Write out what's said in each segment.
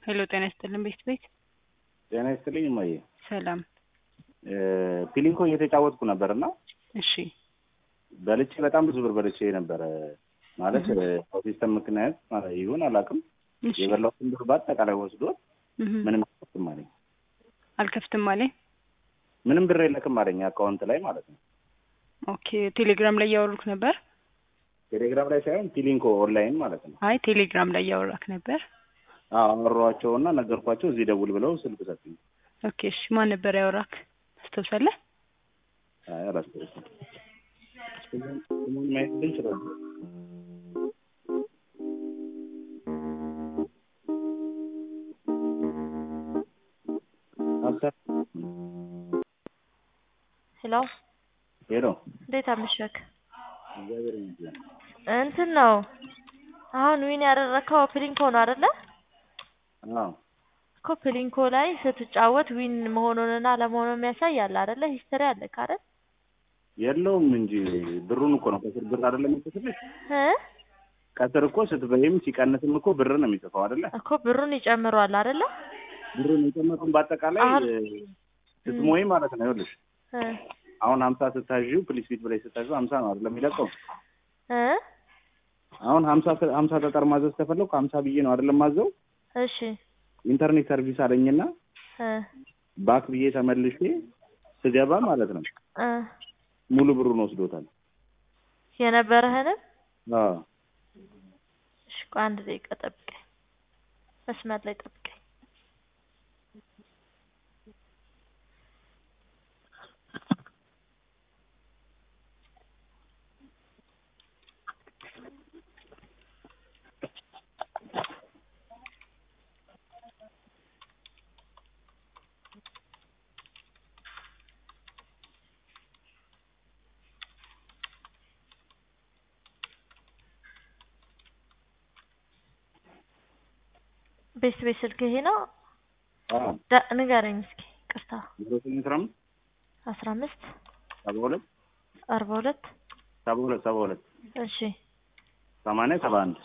ሄሎ ጤና ይስጥልን ቤት ቤት ጤና ይስጥልኝ እማዬ። ሰላም። ፒሊንኮ እየተጫወትኩ ነበር እና እሺ በልቼ በጣም ብዙ ብር በልቼ ነበረ። ማለት በሲስተም ምክንያት ይሁን አላውቅም። እሺ የበላሁትን ብር በአጠቃላይ ወስዶ እህ ምንም አልከፍትም አለኝ። አልከፍትም አለ። ምንም ብር የለክም አለኝ አካውንት ላይ ማለት ነው። ኦኬ ቴሌግራም ላይ እያወሩክ ነበር? ቴሌግራም ላይ ሳይሆን ፒሊንኮ ኦንላይን ማለት ነው። አይ ቴሌግራም ላይ እያወራክ ነበር። አወሯቸውና ነገርኳቸው። እዚህ ደውል ብለው ስልክ ሰጡኝ። ኦኬ እሺ ማን ነበር ያወራክ? ታስታውሳለህ? አይ አላስታውስም። ስሙን ስሙን ማየት ግን ይችላል። ሀብታም ሄሎ ሄሎ፣ እንዴት አመሸክ? እግዚአብሔር ይመስገን። እንትን ነው አሁን ዊን ያደረግከው ፕሊንኮ ነው አይደለ? አዎ እኮ ፕሊንኮ ላይ ስትጫወት ዊን መሆኑንና አለመሆኑን የሚያሳይ አለ አይደለ? ሂስትሪ አለ አይደል? የለውም እንጂ ብሩን እኮ ነው ከስር ብር አይደለም የሚጽፍልሽ። እ ከስር እኮ ስትበይም ሲቀንስም እኮ ብር ነው የሚጽፈው አይደለ? እኮ ብሩን ይጨምረዋል አይደለ? ብሩን የጨመሩን በአጠቃላይ አሁን- ስትሞይ ማለት ነው። ይኸውልሽ እ አሁን ሀምሳ ስታዥው ፕሊስ ፊት ብላይ ስታዥው ሀምሳ ነው አይደለም የሚለቀው። እ አሁን ሀምሳ ሀምሳ ጠጠር ማዘዝ ከፈለኩ ሀምሳ ብዬ ነው አይደለም ማዘው። እሺ ኢንተርኔት ሰርቪስ አለኝና እ ባክ ብዬ ተመልሼ ስገባ ማለት ነው እ ሙሉ ብሩን ወስዶታል። የነበረህንም አዎ እሺ ቆይ አንድ ደቂቃ ጠብቀኝ፣ መስመር ላይ ጠብቀኝ። ቤት ቤት ስልክ ይሄ ነው። አዎ ዳ- ንገረኝ እስኪ ቅርታ ዜሮ ስምንት አስራ አምስት አስራ አምስት ሰባ ሁለት አርባ ሁለት ሰባ ሁለት ሰባ ሁለት እሺ ሰማንያ ሰባ አንድ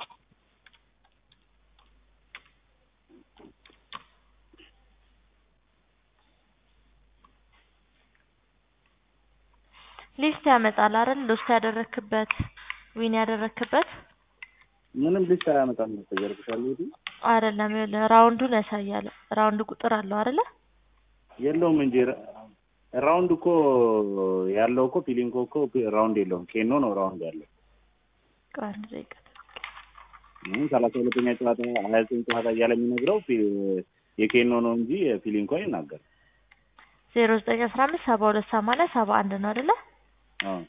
ሊስት ያመጣል አይደል? ሊስት ያደረክበት ዊን ያደረክበት ምንም ሊስት አያመጣም ነው ተጀርብሻለሁ ይሄ አይደለም። ይኸውልህ ራውንዱን ያሳያል። ራውንድ ቁጥር አለው አይደለ? የለውም እንጂ ራ- ራውንድ እኮ ያለው እኮ ፒሊንኮ እኮ ራውንድ የለውም። ኬኖ ነው ራውንድ ያለው። ቆይ አንድ ደቂቃ ይህም ሰላሳ ሁለተኛ ጨዋታ ሀያ ዘጠኝ ጨዋታ እያለ የሚነግረው ፒ- የኬኖ ነው እንጂ የፒሊንኮ አይናገርም። ዜሮ ዘጠኝ አስራ አምስት ሰባ ሁለት ሰማንያ ሰባ አንድ ነው አይደለ? አዎ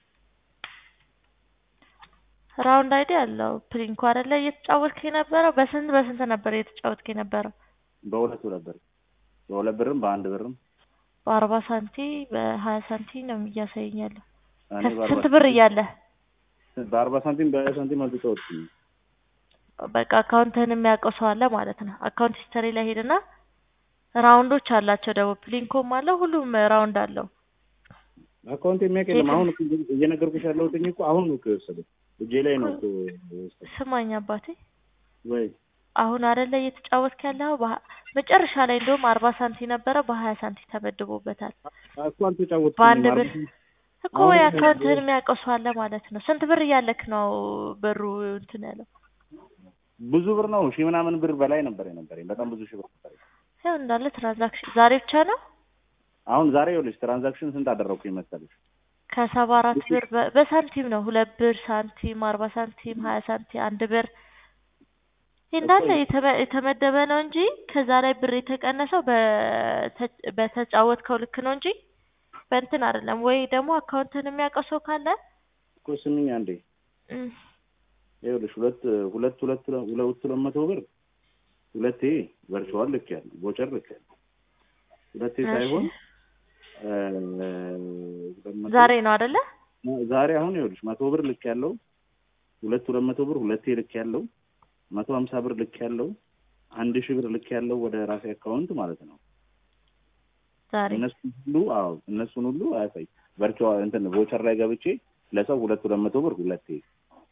ራውንድ አይዲ አለው ፕሊንኮ አይደለ? እየተጫወትክ የነበረው በስንት በስንት ነበር እየተጫወትክ የነበረው? በሁለት ነበር በሁለት ብርም በአንድ ብርም በአርባ ሳንቲ በሀያ ሳንቲ ነው እያሳየኝ ያለው። እኔ ከስንት በአርባ ብር እያለ በአርባ ሳንቲም በሀያ ሳንቲም አልተጫወትኩም። በቃ አካውንትህን የሚያውቀው ሰው አለ ማለት ነው። አካውንት ሂስተሪ ላይ ሄድና ራውንዶች አላቸው ደግሞ ፕሊንኮም አለው ሁሉም ራውንድ አለው። አካውንት የሚያውቅ የለም። አሁን እኮ እየነገርኩሽ ያለሁት እኮ አሁን ነው እኮ የወሰደው እጄ ላይ ነው እኮ የወሰደው። ስማኝ አባቴ ወይ አሁን አይደለ እየተጫወትክ ያለው በሀ- መጨረሻ ላይ እንደውም አርባ ሳንቲ ነበረ በሀያ ሳንቲ ተመድቦበታል። እኮ አልተጫወትኩም። በአንድ አርባ ብር ሳንቲም እኮ አሁን ወይ ነው አካውንትህን የሚያውቀው ሰው አለ ማለት ነው። ስንት ብር እያለክ ነው ብሩ እንትን ያለው? ብዙ ብር ነው ሺህ ምናምን ብር በላይ ነበር የነበረኝ። በጣም ብዙ ሺህ ብር ነበር። ያው እንዳለ ትራንዛክሽን ዛሬ ብቻ ነው አሁን ዛሬ ይኸውልሽ ትራንዛክሽን ስንት አደረግኩኝ መሰለሽ? ከሰባ አራት ብር በ- በሳንቲም ነው ሁለት ብር ሳንቲም አርባ ሳንቲም ሀያ ሳንቲም አንድ ብር ይህ እንዳለ የተመ- የተመደበ ነው እንጂ ከዛ ላይ ብር የተቀነሰው በተ- በተጫወትከው ልክ ነው እንጂ በእንትን አይደለም። ወይ ደግሞ አካውንትን የሚያውቀው ሰው ካለ እኮ ስምኝ አንዴ እም፣ ይኸውልሽ ሁለት ሁለት ሁለት ሁለት ሁለት መቶ ብር ሁለቴ ቨርቹዋል ልክ ያለው ቦቸር ልክ ያለው ሁለቴ እሺ። ሳይሆን እ፣ ሁለት መቶ- ዛሬ ነው አይደለ? ዛሬ አሁን ይኸውልሽ መቶ ብር ልክ ያለው ሁለት ሁለት መቶ ብር ሁለቴ ልክ ያለው መቶ ሀምሳ ብር ልክ ያለው አንድ ሺህ ብር ልክ ያለው ወደ ራሴ አካውንት ማለት ነው። ዛሬ እነሱን ሁሉ አዎ እነሱን ሁሉ አያሳይ ቨርቹዋል እንትን ቮቸር ላይ ገብቼ ለሰው ሁለት ሁለት መቶ ብር ሁለቴ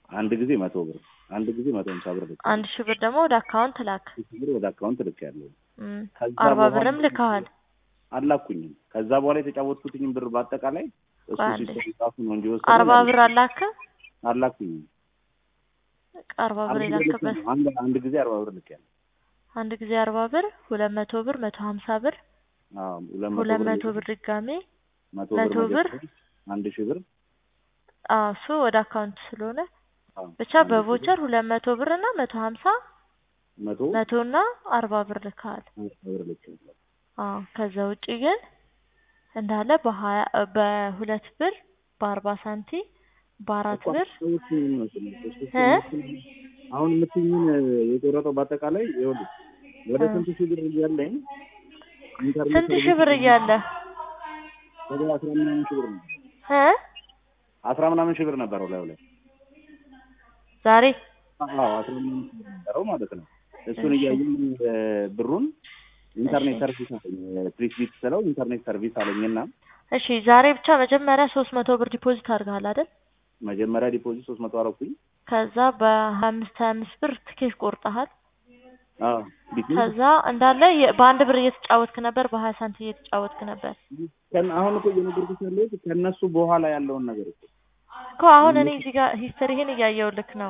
አንድ ጊዜ መቶ ብር አንድ ጊዜ መቶ ሀምሳ ብር ልክ አንድ ሺህ ብር ደግሞ ወደ አካውንት ላክ። ብር ወደ አካውንት ልክ ያለው እም፣ ከዛ አርባ በኋላ ብርም ልከዋል። አላኩኝም። ከዛ በኋላ የተጫወትኩትኝም ብር በአጠቃላይ እሱ ቆይ አንዴ። ሲስተም ጻፉ ነው እንጂ ወሰደው አርባ ብር አላክም። አላኩኝም። በቃ አርባ ብር አንድ ጊዜ ልክ የላክበት ነው። አንድ አንድ ጊዜ አርባ ብር ልክ ያለው አንድ ጊዜ አርባ ብር፣ ሁለት መቶ ብር፣ መቶ ሀምሳ ብር፣ አዎ ሁለት ሁለት መቶ መቶ ብር ብር ድጋሜ መቶ መቶ ብር ብር መጀመሪያ አንድ ሺህ ብር አዎ እሱ ወደ አካውንት ስለሆነ አዎ ብቻ አንድ ሺህ ብር፣ በቮቸር ሁለት መቶ ብር እና መቶ ሀምሳ መቶ መቶ እና አርባ ብር ልከዋል። ሀምሳ ብር ልክ ያለው አዎ ከዛ ውጪ ግን እንዳለ በሀያ በሁለት ብር በአርባ ሳንቲ በአራት እኮ ብር ሰዎች ምን መሰለኝ ሶስት እ? አሁን የምትይኝን የቆረጠው በአጠቃላይ ይኸውልህ ወደ እ። ስንት ሺህ ብር እያለኝ ኢንተርኔት ስንት ሺህ ብር እያለ ወደ አስራ ምናምን ሺህ ብር ነው እ አስራ ምናምን ሺህ ብር ነበረው ላዩ ላይ ዛሬ አዎ አስራ ምናምን ሺህ ብር ነበረው ማለት ነው። እሱን እሺ። እያየኝ እ፣ ብሩን ኢንተርኔት እሺ። ሰርቪስ አለኝ ፕሊስ ቢት ስለው ኢንተርኔት ሰርቪስ አለኝና እሺ ዛሬ ብቻ መጀመሪያ ሶስት መቶ ብር ዲፖዚት አድርገሃል አይደል? መጀመሪያ ዲፖዚት ሶስት መቶ አረኩኝ። ከዛ በሀያ አምስት ሀያ አምስት ብር ትኬት ቆርጠሃል። አዎ ቢት ከዛ እንዳለ የ- በአንድ ብር እየተጫወትክ ነበር፣ በሀያ ሳንቲ እየተጫወትክ ነበር ከን- አሁን እኮ እየነገርኩሽ ያለሁት ከእነሱ በኋላ ያለውን ነገር እኮ እኮ አሁን እኔ እዚህ ጋር ሂስትሪህን እያየሁልክ ነው።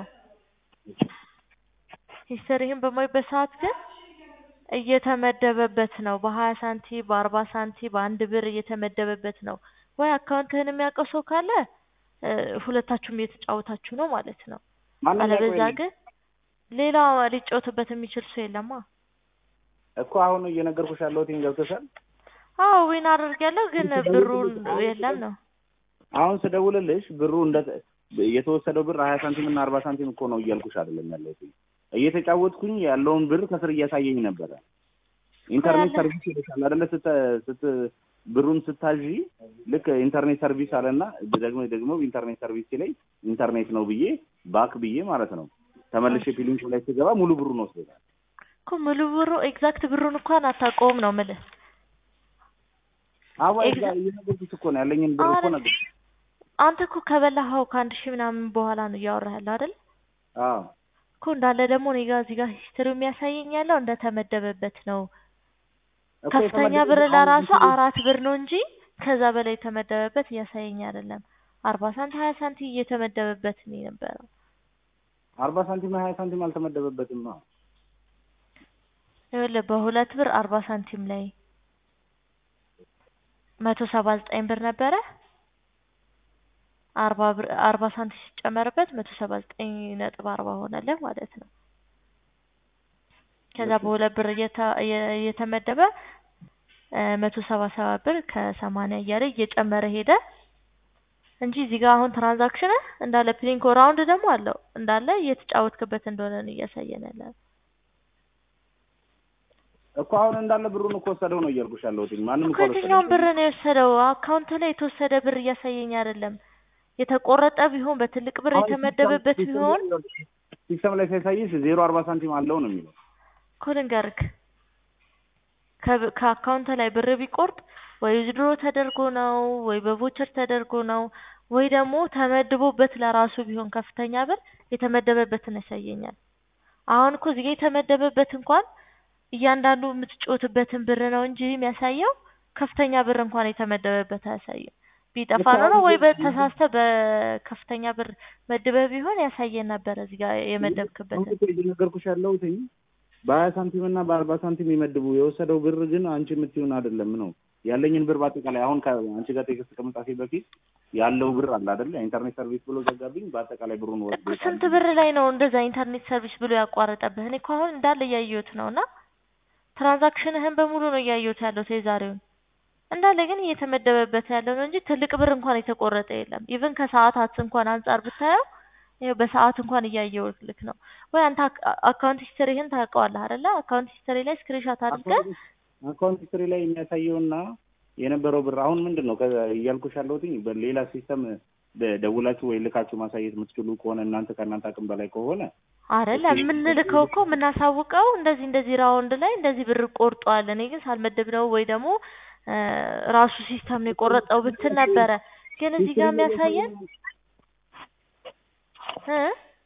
ሂስትሪህን በማይበት ሰዓት ግን እየተመደበበት ነው። በሀያ ሳንቲ በአርባ ሳንቲ በአንድ ብር እየተመደበበት ነው። ወይ አካውንትህን የሚያውቀው ሰው ካለ እ፣ ሁለታችሁም እየተጫወታችሁ ነው ማለት ነው። ማንም አለበዛ ያውቀው ግን ሌላ ሊጫወትበት የሚችል ሰው የለማ። እኮ አሁን እየነገርኩሽ ያለሁት ገብቶሻል። አዎ ዊን አድርጌያለሁ ግን ብሩን የለም ነው። አሁን ስደውልልሽ ብሩ እንደ የተወሰደው ብር ሀያ ሳንቲም እና አርባ ሳንቲም እኮ ነው እያልኩሽ አይደለም ያለሁት። እየተጫወትኩኝ ያለውን ብር ከስር እያሳየኝ ነበረ። ኢንተርኔት ያለ- ሰርቪስ ይልሻል አይደለ? ስት ስት ብሩን ስታዥ ልክ ኢንተርኔት ሰርቪስ አለና ደግሞ ደግሞ ኢንተርኔት ሰርቪስ ላይ ኢንተርኔት ነው ብዬ ባክ ብዬ ማለት ነው ተመልሼ ፊሊንግ ላይ ስገባ ሙሉ ብሩን ወስዶታል። እኮ ሙሉ ብሩ ኤግዛክት ብሩን እንኳን አታውቀውም ነው የምልህ። አዋ ኤግዛ- እዛ እየነገርኩሽ እኮ ነው ያለኝን ብር እኮ አረ፣ ነገር አንተ እኮ ከበላኸው ከአንድ ሺህ ምናምን በኋላ ነው እያወራህ ያለው አይደል? አዎ እኮ እንዳለ ደግሞ እኔ ጋር እዚህ ጋር ሂስትሪው የሚያሳየኝ ያለው እንደተመደበበት ነው። እኮ ከፍተኛ የተመደበው ብር አሁን ለራሱ እንትን አራት ብር ነው እንጂ ከዛ በላይ የተመደበበት እያሳየኝ አይደለም። አርባ ሳንቲ ሀያ ሳንቲ እየተመደበበት ነው የነበረው። አርባ ሳንቲም ሀያ ሳንቲም አልተመደበበትም ነው ይኸውልህ በሁለት ብር አርባ ሳንቲም ላይ መቶ ሰባ ዘጠኝ ብር ነበረ። አርባ ብር አርባ ሳንቲም ሲጨመርበት መቶ ሰባ ዘጠኝ ነጥብ አርባ ሆነልህ ማለት ነው። ከዛ እሺ። በሁለት ብር እየተ- እየ- እየተመደበ መቶ ሰባ ሰባት ብር ከሰማንያ እያለ እየጨመረ ሄደ እንጂ እዚህ ጋር አሁን ትራንዛክሽን እንዳለ ፕሊንኮ ራውንድ ደግሞ አለው እንዳለ እየተጫወትክበት እንደሆነ ነው እያሳየን ያለ። እኮ አሁን እንዳለ ብሩን እኮ ወሰደው ነው እያልኩሽ ያለሁት። ማንም እኮ ከየትኛውን ብር ነው የወሰደው? አካውንት ላይ የተወሰደ ብር እያሳየኝ አይደለም። የተቆረጠ ቢሆን በትልቅ ብር የተመደበበት ቢሆን ሲስተም ላይ ሳይሳይሽ ዜሮ አርባ ሳንቲም አለው ነው የሚለው። እኮ ልንገርክ ከብ- ከአካውንት ላይ ብር ቢቆርጥ ወይ ዊዝድሮ ተደርጎ ነው ወይ በቮቸር ተደርጎ ነው ወይ ደግሞ ተመድቦበት ለራሱ ቢሆን ከፍተኛ ብር የተመደበበትን ያሳየኛል። አሁን እኮ እዚህ ጋ የተመደበበት እንኳን እያንዳንዱ የምትጮትበትን ብር ነው እንጂ የሚያሳየው ከፍተኛ ብር እንኳን የተመደበበት አያሳይም። ቢጠፋ ነው ነው ወይ በተሳስተ በከፍተኛ ብር መድበህ ቢሆን ያሳየን ነበረ እዚህ ጋር የመደብክበትን። አሁን እኮ እየነገርኩሽ ያለሁት በሀያ ሳንቲም እና በአርባ ሳንቲም ይመድቡ የወሰደው ብር ግን አንቺ የምትይውን አይደለም ነው ያለኝን ብር በአጠቃላይ አሁን ከአንቺ ጋር ቴክስት ከመጻፌ በፊት ያለው ብር አለ አይደለ? ኢንተርኔት ሰርቪስ ብሎ ዘጋብኝ። በአጠቃላይ ብሩን እኮ ወስዶ ስንት ብር ላይ ነው እንደዛ ኢንተርኔት ሰርቪስ ብሎ ያቋረጠብህ? እኔ እኮ አሁን እንዳለ እያየሁት ነው እና ትራንዛክሽንህን በሙሉ ነው እያየሁት ያለሁት የዛሬውን እንዳለ ግን እየተመደበበት ያለው ነው እንጂ ትልቅ ብር እንኳን የተቆረጠ የለም። ኢቭን ከሰዓታት እንኳን አንጻር ብታየው ይኸው በሰዓት እንኳን እያየሁት ልክ ነው ወይ አንተ አክ- አካውንት ሂስትሪህን ታውቀዋለህ አይደለ? አካውንት ሂስትሪ ላይ ስክሪንሾት አድርገህ አካውንት ሂስትሪ ላይ የሚያሳየውና የነበረው ብር አሁን ምንድን ነው ከ- እያልኩሽ ያለሁትኝ በሌላ ሲስተም ደውላችሁ ወይ ልካችሁ ማሳየት የምትችሉ ከሆነ እናንተ ከእናንተ አቅም በላይ ከሆነ አይደለም የምንልከው እኮ የምናሳውቀው እንደዚህ እንደዚህ ራውንድ ላይ እንደዚህ ብር ቆርጧል፣ እኔ ግን ሳልመደብ ነው ወይ ደግሞ እ ራሱ ሲስተም ነው የቆረጠው ብትል ነበረ። ግን እዚህ ጋር የሚያሳየን እ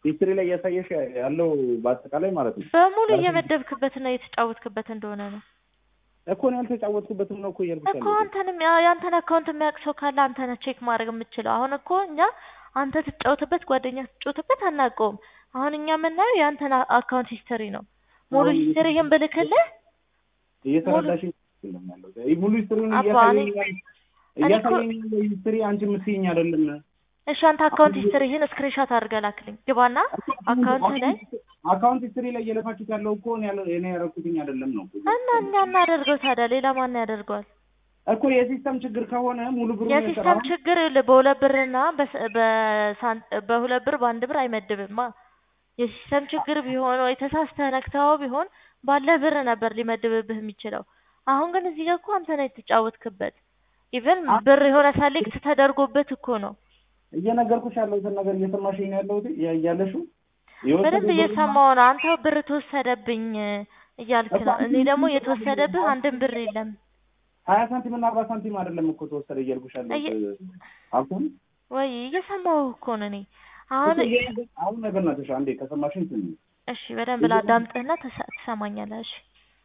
ሂስትሪ ላይ እያሳየሽ ያለው በአጠቃላይ ማለት ነው በሙሉ እየመደብክበትና እየተጫወትክበት እንደሆነ ነው እኮ ነው ያልተጫወትኩበትም ነው እኮ እያልኩሽ እኮ ያለሁት። አንተንም ያ- የአንተን አካውንት የሚያውቅ ሰው ካለ አንተ ነህ ቼክ ማድረግ የምትችለው። አሁን እኮ እኛ አንተ ትጫወትበት ጓደኛ ትጫወትበት አናውቀውም። አሁን እኛ የምናየው የአንተን አ- አካውንት ሂስትሪ ነው። ሙሉ አሁን ሂስትሪህን ብልክልህ እየተረዳሽኝ አይደለም ያለሁት። ይህ ሙሉ ሂስትሪውን አባ፣ እያሳየኝ እኔ- ያለ- እኔ እኮ- እያሳየኝ ያለው ሂስትሪ አንቺ የምትይኝ አይደለም። እሺ አንተ አካውንት ሂስትሪህን ስክሪንሾት አድርገህ ላክልኝ። ግባና አካውንት ላይ አካውንት ሂስትሪ ላይ እየለፋችሁት ያለው እኮ እኔ ያለ- እኔ ያደረኩትኝ አይደለም ነው እኮ። እና እኛ እናደርገው ታዲያ ሌላ ማን ያደርገዋል? እኮ የሲስተም ችግር ከሆነ ሙሉ ብሩ የሲስተም ችግር ይኸውልህ፣ በሁለት ብርና በስ- በሳን- በሁለት ብር በአንድ ብር አይመድብማ። የሲስተም ችግር ቢሆን ወይ ተሳስተህ ነክተኸው ቢሆን ባለ ብር ነበር ሊመድብብህ የሚችለው። አሁን ግን እዚህ ጋር እኮ አንተ ነህ የተጫወትክበት። ኢቨን ብር የሆነ ሰሌክት ተደርጎበት እኮ ነው። እየነገርኩሽ ያለሁትን ነገር እየሰማሽኝ ነው ያለሁት ያ- ያለሽው በደንብ እየሰማሁ ነው። አንተ ብር ተወሰደብኝ እያልክ ነው። እኔ ደግሞ የተወሰደብህ አንድም ብር የለም። ሀያ ሳንቲም እና አርባ ሳንቲም አይደለም እኮ ተወሰደ እያልኩሽ ያለሁት እየ- አልኩን ወይ እየሰማሁ እኮ ነው እኔ አሁን። አሁን ነገር ናትሽ አንዴ ከሰማሽኝ ስሚ እሺ በደንብ ላዳምጥህና ትሰ- ትሰማኛለህ። እሺ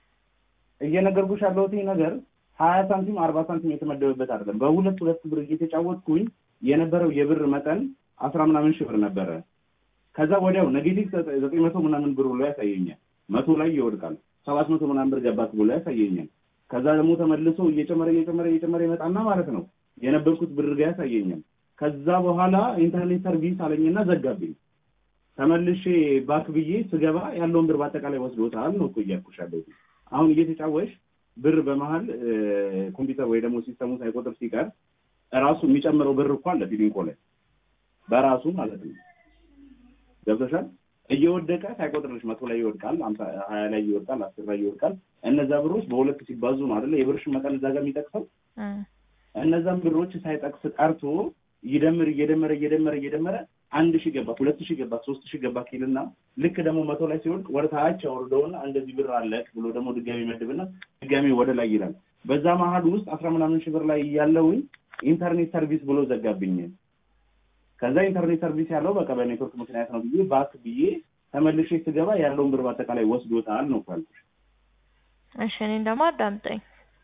እየነገርኩሽ ያለሁት ይህ ነገር ሀያ ሳንቲም አርባ ሳንቲም የተመደበበት አይደለም። በሁለት ሁለት ብር እየተጫወትኩኝ የነበረው የብር መጠን አስራ ምናምን ሺህ ብር ነበረ። ከዛ ወዲያው ኔጌቲቭ ዘጠኝ መቶ ምናምን ብር ብሎ ያሳየኛል። መቶ ላይ ይወድቃል። ሰባት መቶ ምናምን ብር ገባት ብሎ ያሳየኛል። ከዛ ደግሞ ተመልሶ እየጨመረ እየጨመረ እየጨመረ ይመጣና ማለት ነው የነበርኩት ብር ጋር ያሳየኛል። ከዛ በኋላ ኢንተርኔት ሰርቪስ አለኝና ዘጋብኝ። ተመልሼ ባክ ብዬ ስገባ ያለውን ብር በአጠቃላይ ወስዶታል ነው እኮ እያልኩሽ ያለሁት። አሁን እየተጫወሽ ብር በመሀል እ፣ ኮምፒውተር ወይ ደግሞ ሲስተሙ ሳይቆጥር ሲቀር ራሱ የሚጨምረው ብር እኮ አለ ፊሊንኮ ላይ በራሱ ማለት ነው። ገብቶሻል? እየወደቀ ሳይቆጥርልሽ መቶ ላይ ይወድቃል፣ አምሳ ሀያ ላይ ይወድቃል፣ አስር ላይ ይወድቃል። እነዛ ብሮች በሁለት ሲባዙ ነው አይደለ የብርሽ መጠን እዛ ጋር የሚጠቅሰው። እም። እነዛን ብሮች ሳይጠቅስ ቀርቶ ይደምር እየደመረ እየደመረ እየደመረ አንድ ሺህ ገባ፣ ሁለት ሺህ ገባ፣ ሶስት ሺህ ገባ ኪልና ልክ ደግሞ መቶ ላይ ሲወድቅ ወደ ታች ያወርደውና እንደዚህ ብር አለቅ ብሎ ደግሞ ድጋሚ መድብና ድጋሚ ወደ ላይ ይላል። በዛ መሀል ውስጥ አስራ ምናምን ሺህ ብር ላይ ያለውኝ ኢንተርኔት ሰርቪስ ብሎ ዘጋብኝ። ከዛ ኢንተርኔት ሰርቪስ ያለው በቃ በኔትወርክ ምክንያት ነው ብዬ ባክ ብዬ ተመልሼ ስገባ ያለውን ብር በአጠቃላይ ወስዶታል ነው ካልኩሽ። እሺ እኔን ደግሞ አዳምጠኝ።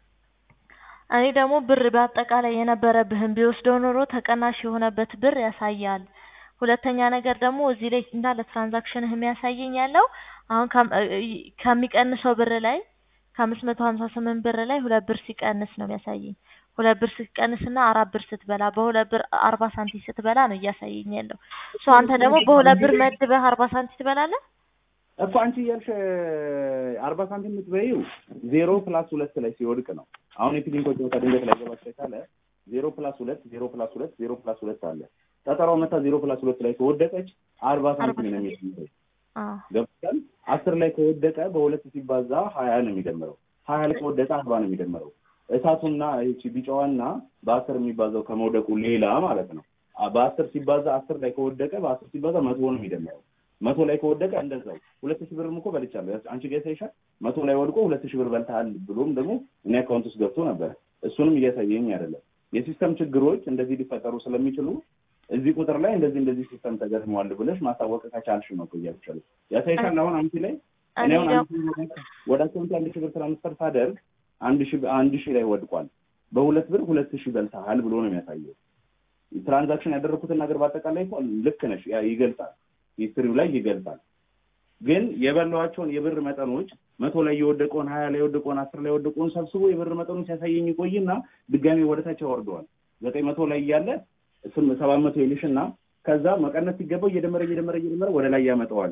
እኔ ደግሞ ብር በአጠቃላይ የነበረብህን ቢወስደው ኖሮ ተቀናሽ የሆነበት ብር ያሳያል። ሁለተኛ ነገር ደግሞ እዚህ ላይ እንዳለ ትራንዛክሽንህ የሚያሳየኝ ያለው አሁን ከም- እ- ከሚቀንሰው ብር ላይ ከአምስት መቶ ሀምሳ ስምንት ብር ላይ ሁለት ብር ሲቀንስ ነው የሚያሳየኝ። ሁለት ብር ስትቀንስና አራት ብር ስትበላ በሁለት ብር አርባ ሳንቲም ስትበላ ነው እያሳየኝ ያለው። ሶ አንተ ደግሞ በሁለት ብር መድበህ አርባ ሳንቲም ትበላለህ። እኮ አንቺ እያልሽ አርባ ሳንቲም የምትበይው ዜሮ ፕላስ ሁለት ላይ ሲወድቅ ነው። አሁን የፊሊንኮ ጨዋታ ድንገት ላይ ገባሽ ካለ ዜሮ ፕላስ ሁለት ዜሮ ፕላስ ሁለት ዜሮ ፕላስ ሁለት አለ። ጠጠሯ መታ ዜሮ ፕላስ ሁለት ላይ ከወደቀች አርባ ሳንቲም ነው የሚደምረው። አዎ ገብቶሻል? አስር ላይ ከወደቀ በሁለት ሲባዛ ሀያ ነው የሚደምረው። ሀያ ላይ ከወደቀ አርባ ነው የሚደምረው። እሳቱና ይቺ ቢጫዋና በአስር የሚባዛው ከመውደቁ ሌላ ማለት ነው። አ- በአስር ሲባዛ አስር ላይ ከወደቀ በአስር ሲባዛ መቶ ነው የሚደምረው። መቶ ላይ ከወደቀ እንደዛው ሁለት ሺህ ብርም እኮ በልቻለሁ። ያስ- አንቺ ጋር ያሳይሻል። መቶ ላይ ወድቆ ሁለት ሺህ ብር በልተሃል ብሎም ደግሞ እኔ አካውንት ውስጥ ገብቶ ነበር። እሱንም እያሳየኝ አይደለም። የሲስተም ችግሮች እንደዚህ ሊፈጠሩ ስለሚችሉ እዚህ ቁጥር ላይ እንደዚህ እንደዚህ ሲስተም ተገጥመዋል ብለሽ ማሳወቅ ከቻልሽ ነው እኮ እያልኩሻለሁ። ያሳይሻል። አሁን አንቺ ላይ እኔ እኔ አሁን ደግሞ አንድ ሺህ ብር ወደ አካውንት አንድ ሺህ ብር ትራንስፈር ሳደርግ አንድ ሺህ አንድ ሺህ ላይ ወድቋል። በሁለት ብር ሁለት ሺህ በልተሃል ብሎ ነው የሚያሳየው። ትራንዛክሽን ያደረኩትን ነገር በአጠቃላይ እኮ ልክ ነሽ፣ ያ ይገልጻል፣ ሂስትሪው ላይ ይገልጻል። ግን የበላኋቸውን የብር መጠኖች መቶ ላይ የወደቀውን ሀያ ላይ የወደቀውን አስር ላይ የወደቀውን ሰብስቦ የብር መጠኑን ሲያሳየኝ ይቆይና ድጋሜ ወደታች ያወርደዋል። ዘጠኝ መቶ ላይ እያለ ስም ሰባት መቶ ይልሽና ከዛ መቀነስ ሲገባው እየደመረ እየደመረ እየደመረ ወደ ላይ ያመጣዋል።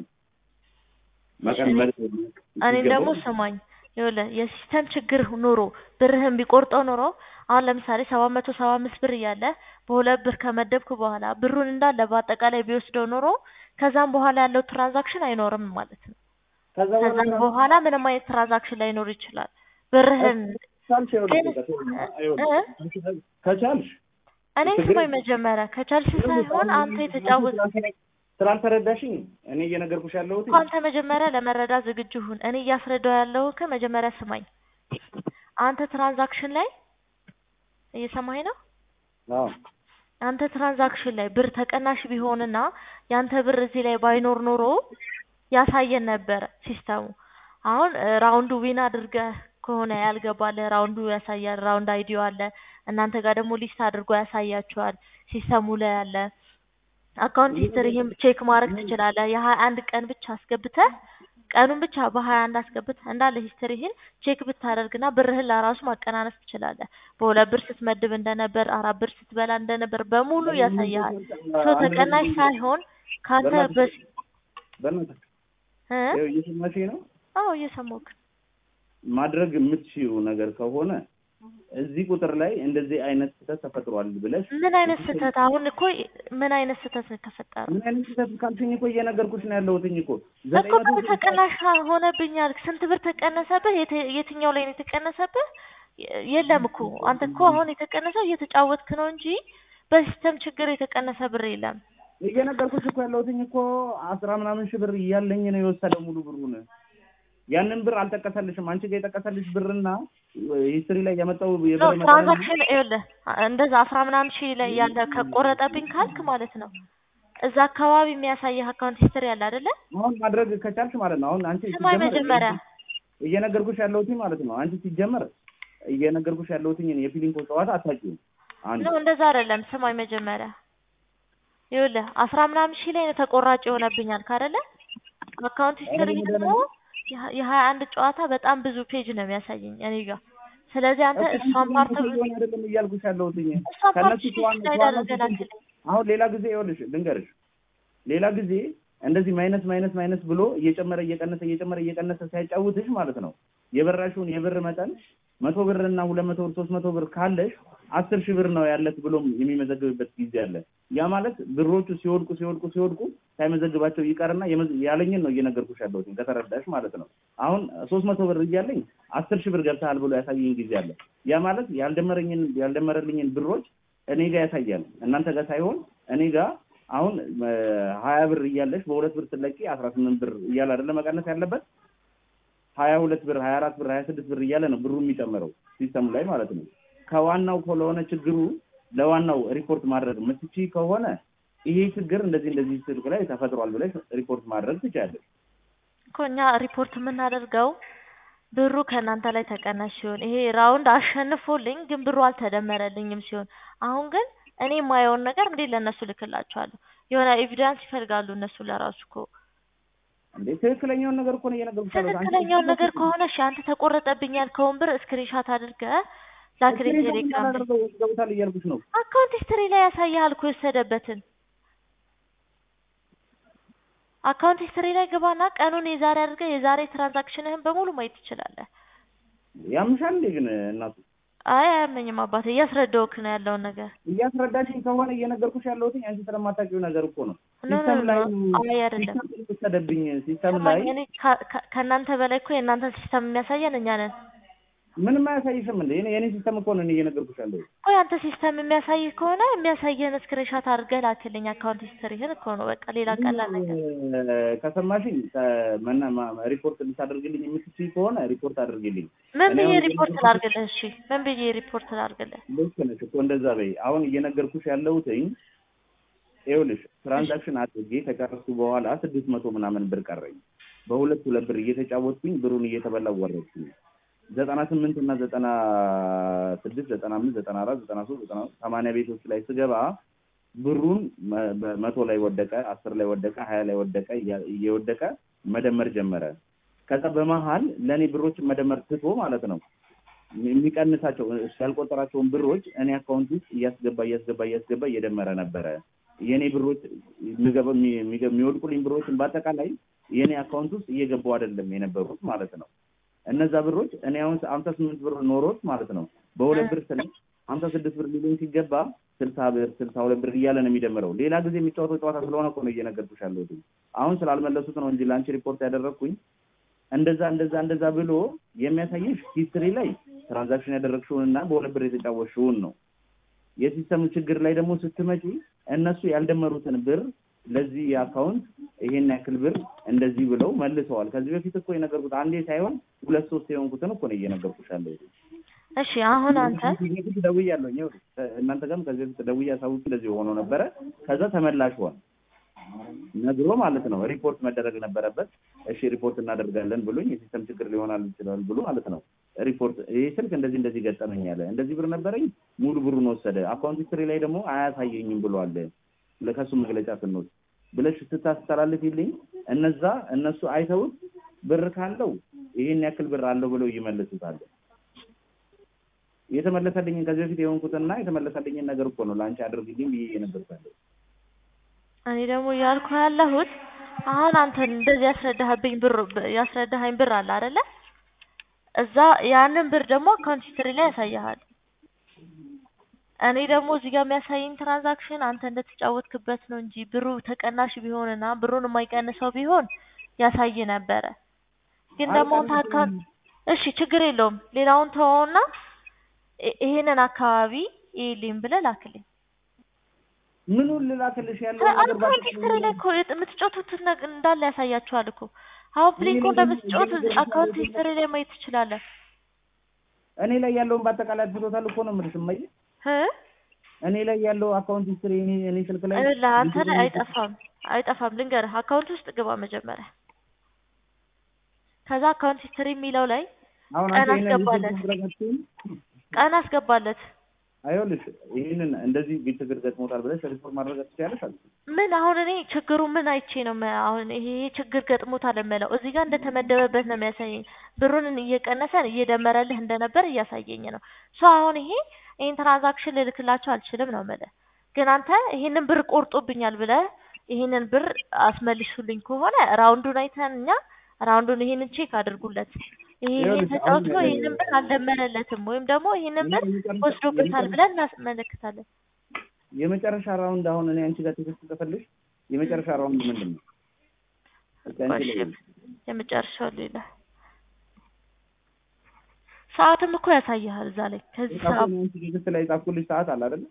መቀነስ እኔን ደግሞ ስማኝ ይኸውልህ የሲስተም ችግር ኑሮ ብርህን ቢቆርጠው ኖሮ አሁን ለምሳሌ ሰባት መቶ ሰባ አምስት ብር እያለ በሁለት ብር ከመደብክ በኋላ ብሩን እንዳለ በአጠቃላይ ቢወስደው ኖሮ ከዛም በኋላ ያለው ትራንዛክሽን አይኖርም ማለት ነው። ከዛ ከዛም በኋላ ምንም አይነት ትራንዛክሽን ላይኖር ይችላል። ብርህን ከቻልሽ ከቻልሽ እኔን ስማኝ መጀመሪያ ከቻልሽ ሳይሆን አንተ የተጫወት ስላልተረዳሽኝ እኔ እየነገርኩሽ ያለሁት እኮ አንተ መጀመሪያ ለመረዳት ዝግጁ ሁን። እኔ እያስረዳው ያለው ከመጀመሪያ ስማኝ። አንተ ትራንዛክሽን ላይ እየሰማኝ ነው። አዎ ያንተ ትራንዛክሽን ላይ ብር ተቀናሽ ቢሆንና ያንተ ብር እዚህ ላይ ባይኖር ኖሮ ያሳየን ነበረ ሲስተሙ። አሁን እ፣ ራውንዱ ዊን አድርገህ ከሆነ ያልገባልህ ራውንዱ ያሳያል። ራውንድ አይዲዮ አለ። እናንተ ጋር ደግሞ ሊስት አድርጎ ያሳያችኋል ሲስተሙ ላይ አለ። አካውንት ሂስትሪህም ቼክ ማድረግ ትችላለህ። የሀያ አንድ ቀን ብቻ አስገብተህ ቀኑን ብቻ በሀያ አንድ አስገብተህ እንዳለ ሂስትሪህን ቼክ ብታደርግና ብርህን ለራሱ ማቀናነስ ትችላለህ። በሁለት ብር ስትመድብ እንደነበር፣ አራት ብር ስትበላ እንደነበር በሙሉ ያሳያል። ሶ ተቀናሽ ሳይሆን ካንተ በስ በእናትህ እ ይኸው እየሰማሽኝ ነው። አዎ እየሰማሁህ ማድረግ የምትችይው ነገር ከሆነ እዚህ ቁጥር ላይ እንደዚህ አይነት ስህተት ተፈጥሯል ብለሽ ምን አይነት ስህተት አሁን እኮ ምን አይነት ስህተት ነው የተፈጠረው? ምን አይነት ስህተት ካልሽኝ እኮ እየነገርኩሽ ነው ያለሁትኝ እኮ እኮ ብር ተቀናሽ ሆነብኛል። ስንት ብር ተቀነሰብህ? የት- የትኛው ላይ ነው የተቀነሰብህ? የ- የለም እኮ አንተ እኮ አሁን የተቀነሰው እየተጫወትክ ነው እንጂ በሲስተም ችግር የተቀነሰ ብር የለም። እየነገርኩሽ እኮ ያለሁትኝ እኮ አስራ ምናምን ሺህ ብር እያለኝ ነው የወሰደው ሙሉ ብሩን። ያንን ብር አልጠቀሰልሽም። አንቺ ጋር የጠቀሰልሽ ብርና ሂስትሪ ላይ ያመጣው ኖ የብር መጠን ትራንዛክሽን ይኸውልህ እንደዛ አስራ ምናምን ሺህ ላይ ያለ ከቆረጠብኝ ካልክ ማለት ነው እዛ አካባቢ የሚያሳየህ አካውንት ሂስትሪ አለ አይደለ? አሁን ማድረግ ከቻልሽ ማለት ነው። አሁን አንቺ ስማኝ ሲጀመር መጀመሪያ እየነገርኩሽ ያለሁትኝ ማለት ነው። አንቺ ሲጀመር እየነገርኩሽ ያለሁትኝ የፊሊንኮ ጨዋታ አታውቂውም። አንድ ነው እንደዛ አይደለም። ስማኝ መጀመሪያ ይኸውልህ አስራ ምናምን ሺህ ላይ ነው ተቆራጭ ይሆነብኛል ካደለ አካውንት ሂስትሪ ደግሞ ደግሞ የሀ- የሀያ አንድ ጨዋታ በጣም ብዙ ፔጅ ነው የሚያሳየኝ እኔ ጋር። ስለዚህ አንተ እሷን ፓርት ሆን አይደለም እያልኩሽ ያለሁትኝ እሷን ፓርት ከነሱ ሺህ ከዋና ላይ ከዋና አድርገህ ላክልኝ። አሁን ሌላ ጊዜ ይኸውልሽ ልንገርሽ፣ ሌላ ጊዜ እንደዚህ ማይነስ ማይነስ ማይነስ ብሎ እየጨመረ እየቀነሰ እየጨመረ እየቀነሰ ሲያጫውትሽ ማለት ነው የበራሽውን የብር መጠን መቶ ብር እና ሁለት መቶ ብር ሶስት መቶ ብር ካለሽ አስር ሺህ ብር ነው ያለት ብሎም የሚመዘግብበት ጊዜ አለ። ያ ማለት ብሮቹ ሲወድቁ ሲወድቁ ሲወድቁ ሳይመዘግባቸው ይቀርና የመዝ- ያለኝን ነው እየነገርኩሽ ያለሁት ከተረዳሽ ማለት ነው። አሁን ሶስት መቶ ብር እያለኝ አስር ሺህ ብር ገብተሃል ብሎ ያሳየኝ ጊዜ አለ። ያ ማለት ያልደመረኝን ያልደመረልኝን ብሮች እኔ ጋር ያሳያል፣ እናንተ ጋር ሳይሆን እኔ ጋር አሁን ሀያ ብር እያለሽ በሁለት ብር ስትለቂ አስራ ስምንት ብር እያለ አይደለ መቀነስ ያለበት ሀያ ሁለት ብር ሀያ አራት ብር ሀያ ስድስት ብር እያለ ነው ብሩ የሚጨምረው ሲስተሙ ላይ ማለት ነው። ከዋናው ከሆነ ችግሩ ለዋናው ሪፖርት ማድረግ የምትችይ ከሆነ ይሄ ችግር እንደዚህ እንደዚህ ስልክ ላይ ተፈጥሯል ብለሽ ሪፖርት ማድረግ ትችያለሽ። እኮ እኛ ሪፖርት የምናደርገው ብሩ ከእናንተ ላይ ተቀናሽ ሲሆን ይሄ ራውንድ አሸንፎልኝ ግን ብሩ አልተደመረልኝም ሲሆን፣ አሁን ግን እኔ የማየውን ነገር እንዴት ለእነሱ ልክላቸዋለሁ? የሆነ ኤቪደንስ ይፈልጋሉ እነሱ ለራሱ እኮ እንዴ ትክክለኛውን ነገር እኮ ነው እየነገርኩሽ ያለሁት። አንቺ ትክክለኛውን ነገር ከሆነ እሺ፣ አንተ ተቆረጠብኝ ያልከውን ብር ስክሪንሻት አድርገህ ላክልኝ ስክሪንሾት ቴሌግራም ላይ። የማላደርገው ገብታል እያልኩሽ ነው። አካውንት ሂስትሪ ላይ ያሳያል እኮ የወሰደበትን። አካውንት ሂስትሪ ላይ ግባና ቀኑን የዛሬ አድርገህ የዛሬ ትራንዛክሽንህን በሙሉ ማየት ትችላለህ። ያምሻል እንዴ ግን እናቱ አይ አያመኝም አባቴ፣ እያስረዳሁህ ነው ያለውን ነገር። እያስረዳሽኝ ከሆነ እየነገርኩሽ ያለሁት አንቺ ስለማታውቂው ነገር እኮ ነው። ኖ ኖ ሲስተም ኖ ላይ አይ አይደለም። ሲስተም የወሰደብኝ ሲስተም ላይ ሰማኝ፣ እኔ ከ- ከ- ከእናንተ በላይ እኮ የእናንተን ሲስተም የሚያሳየን እኛ ነን። ምንም አያሳይሽም እንዴ? እኔ የኔ ሲስተም እኮ ነው እኔ እየነገርኩሽ ያለሁት። ቆይ አንተ ሲስተም የሚያሳይ ከሆነ የሚያሳየህን ስክሪንሻት አድርገህ ላክልኝ። አካውንት ሂስትሪህን እኮ ነው በቃ ሌላ ቀላል ነገር። እ፣ ከሰማሽኝ ከመና ማ- ሪፖርት ልታደርግልኝ የምትችይ ከሆነ ሪፖርት አድርግልኝ። ምን እኔ ብዬ አሁን ሪፖርት ላድርግልህ? እሺ ምን ብዬ ሪፖርት ላድርግልህ? ልክ ነሽ እኮ እንደዛ በይ። አሁን እየነገርኩሽ ያለሁትኝ ይኸውልሽ ትራንዛክሽን አድርጌ ከጨረስኩ በኋላ ስድስት መቶ ምናምን ብር ቀረኝ። በሁለት ሁለት ብር እየተጫወትኩኝ ብሩን እየተበላው ወረድኩኝ። ዘጠና ስምንት እና ዘጠና ስድስት ዘጠና አምስት ዘጠና አራት ዘጠና ሶስት ዘጠና ሰማንያ ቤቶች ላይ ስገባ ብሩን መ- በመቶ ላይ ወደቀ፣ አስር ላይ ወደቀ፣ ሀያ ላይ ወደቀ፣ እያ- እየወደቀ መደመር ጀመረ። ከዛ በመሀል ለእኔ ብሮችን መደመር ትቶ ማለት ነው የሚቀንሳቸው እሱ ያልቆጠራቸውን ብሮች እኔ አካውንት ውስጥ እያስገባ እያስገባ እያስገባ እየደመረ ነበረ። የእኔ ብሮች የሚገባ የሚገ- የሚወድቁልኝ ብሮችን በአጠቃላይ የእኔ አካውንት ውስጥ እየገቡ አይደለም የነበሩት ማለት ነው። እነዛ ብሮች እኔ አሁን ሀምሳ ስምንት ብር ኖሮት ማለት ነው በሁለት ብር ስለ ሀምሳ ስድስት ብር ሊሉኝ ሲገባ ስልሳ ብር ስልሳ ሁለት ብር እያለ ነው የሚደምረው። ሌላ ጊዜ የሚጫወተው ጨዋታ ስለሆነ እኮ ነው እየነገርኩሽ ያለሁት። አሁን ስላልመለሱት ነው እንጂ ለአንቺ ሪፖርት ያደረግኩኝ እንደዛ እንደዛ እንደዛ ብሎ የሚያሳይሽ ሂስትሪ ላይ ትራንዛክሽን ያደረግሽውን እና በሁለት ብር የተጫወትሽውን ነው። የሲስተም ችግር ላይ ደግሞ ስትመጪ እነሱ ያልደመሩትን ብር ለዚህ አካውንት ይሄን ያክል ብር እንደዚህ ብለው መልሰዋል። ከዚህ በፊት እኮ የነገርኩት አንዴ ሳይሆን ሁለት ሶስት የሆንኩትን እኮ ነው እየነገርኩሽ ያለሁት። እሺ አሁን አንተ ከዚህ በፊት ደውያለሁ። ይኸውልህ እናንተ ጋርም ከዚህ በፊት ደውዬ አሳውቄ እንደዚህ ሆኖ ነበረ። ከዛ ተመላሽ ሆነ ነግሮ ማለት ነው። ሪፖርት መደረግ ነበረበት። እሺ ሪፖርት እናደርጋለን ብሎኝ የሲስተም ችግር ሊሆናል ይችላል ብሎ ማለት ነው። ሪፖርት ይህ ስልክ እንደዚህ እንደዚህ ገጠመኝ ያለ እንደዚህ ብር ነበረኝ ሙሉ ብሩን ወሰደ። አካውንት ሂስትሪ ላይ ደግሞ አያሳየኝም ብሏል። ከሱ መግለጫ ስንወስድ ብለሽ ስታስተላልፊልኝ እነዛ እነሱ አይተውት ብር ካለው ይህን ያክል ብር አለው ብለው ይመልሱታል። የተመለሰልኝን ከዚህ በፊት የሆንኩትና የተመለሰልኝን ነገር እኮ ነው ለአንቺ አድርግልኝ ብዬ የነበርኩት። እኔ ደግሞ እያልኩ ያለሁት አሁን አንተ እንደዚህ ያስረዳህብኝ ብር ያስረዳኸኝ ብር አለ አይደለ? እዛ ያንን ብር ደግሞ አካውንት ሂስትሪ ላይ ያሳይሃል። እኔ ደግሞ እዚህ ጋር የሚያሳየኝ ትራንዛክሽን አንተ እንደተጫወትክበት ነው እንጂ ብሩ ተቀናሽ ቢሆንና ብሩን የማይቀንሰው ቢሆን ያሳይ ነበረ። ግን ደግሞ አንተ አካውንት እሺ ችግር የለውም ሌላውን ተወውና ይ- ይሄንን አካባቢ ይልኝ ብለህ ላክልኝ። ምኑን ልላክልሽ ያለው ነገር አካውንት ሂስትሪ ላይ እኮ የት- የምትጫወቱትን ነገር እንዳለ ያሳያችኋል እኮ። አሁን ፕሊንኮ እንደምትጫወቱ አካውንት ሂስትሪ ላይ ማየት ትችላለህ። እኔ ላይ ያለውን በአጠቃላይ አድርጎታል እኮ ነው የምልሽ እማዬ። እ እኔ ላይ ያለው አካውንት ሂስትሪ እኔ እኔ ስልክ ላይ ይኸውልህ አንተ ላይ አይጠፋም አይጠፋም። ልንገርህ አካውንት ውስጥ ግባ መጀመሪያ። ከዛ አካውንት ሂስትሪ የሚለው ላይ አሁን ቀን አንቺ ይሄንን አስገባለት። ሪፖርት ማድረጋችሁን ቀን አስገባለት። አይሆንልሽ ይህንን እንደዚህ ቤት ችግር ገጥሞታል ብለሽ ሪፖርት ማድረግ ትችያለሽ አልኩ። ምን አሁን እኔ ችግሩ ምን አይቼ ነው መ- አሁን ይሄ ይሄ ችግር ገጥሞታል የምለው? እዚህ ጋር እንደተመደበበት ነው የሚያሳየኝ። ብሩን እየቀነሰ እየደመረልህ እንደነበር እያሳየኝ ነው። ሶ አሁን ይሄ ይሄን ትራንዛክሽን ልልክላቸው አልችልም ነው የምልህ። ግን አንተ ይሄንን ብር ቆርጦብኛል ብለህ ይሄንን ብር አስመልሱልኝ ከሆነ ራውንዱን አይተን እኛ ራውንዱን ይሄንን ቼክ አድርጉለት። ይሄ ይሄን ይኸውልሽ ተጫውቶ አሁን ይሄንን ብር አልደመረለትም ወይም ደግሞ ይሄንን ብር የመጨረሻ- ወስዶበታል የመጨረሻ- ብለን እናስመለክታለን። የመጨረሻ ራውንድ አሁን እኔ አንቺ ጋር ቴክስት ጽፈልሽ የመጨረሻ ራውንድ ምንድን ነው? እስኪ አንቺ እሺ ላይ የመጨረሻው ሌላ ሰዓትም እኮ ያሳይሃል እዛ ላይ ከዚህ ሰዓት አሁን አንቺ ቴክስት ላይ ጻፍኩልሽ ሰዓት አለ አይደል?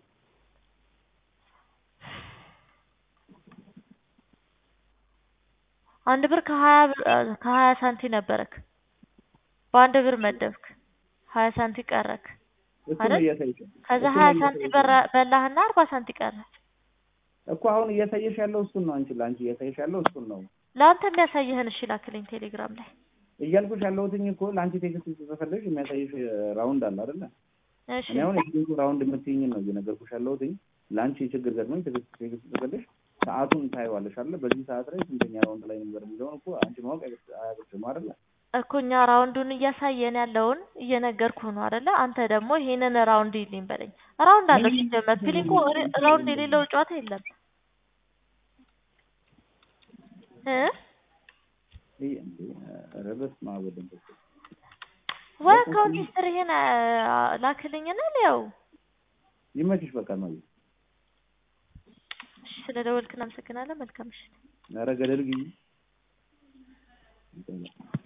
አንድ ብር ከሀያ ብር ከሀያ ሳንቲ ነበረክ በአንድ ብር መደብክ ሀያ ሳንቲ ቀረክ እሱ ነው አይደል? እያሳየሽ ከዛ እሱ ነው ሀያ እያሳየሽ ሳንቲ በራ- በላህና አርባ ሳንቲ ቀረ እኮ አሁን እያሳየሽ ያለው እሱን ነው። አንቺ ለአንቺ እያሳየሽ ያለው እሱን ነው ለአንተ የሚያሳይህን እሺ ላክልኝ ቴሌግራም ላይ እያልኩሽ ያለሁትኝ እኮ ለአንቺ ቴክስት ጽፈልሽ የሚያሳየሽ ራውንድ አለ አይደለ? እሺ እኔ አሁን የቴክስቱ ራውንድ የምትይኝን ነው እየነገርኩሽ ያለሁትኝ። ለአንቺ ችግር ገጥሞኝ ቴክስት ቴክስት ጽፈልሽ ሰዓቱን ታይዋለሽ አይደለ? በዚህ ሰዓት ላይ ስንተኛ ራውንድ ላይ ነበር የሚለውን እኮ አንቺ ማወቅ አያቅትም አይደለ? እኮ እኛ ራውንዱን እያሳየን ያለውን እየነገርኩ ነው አይደለ? አንተ ደግሞ ይሄንን ራውንድ ይልኝ በለኝ። ራውንድ አለው ሲጀመር ፊሊንኮ ራውንድ የሌለው ጨዋታ የለም እ ይሄ እንዴ ኧረ በስመ አብ ወወልድ ወመንፈስ ቅዱስ። ወይ አካውንት ሂስትሪህን ላክልኝና ሊያው ይመችሽ በቃ ነው። ስለ ደወልክ እናመሰግናለን። መልካም ምሽት። ኧረ ገደል ግቢ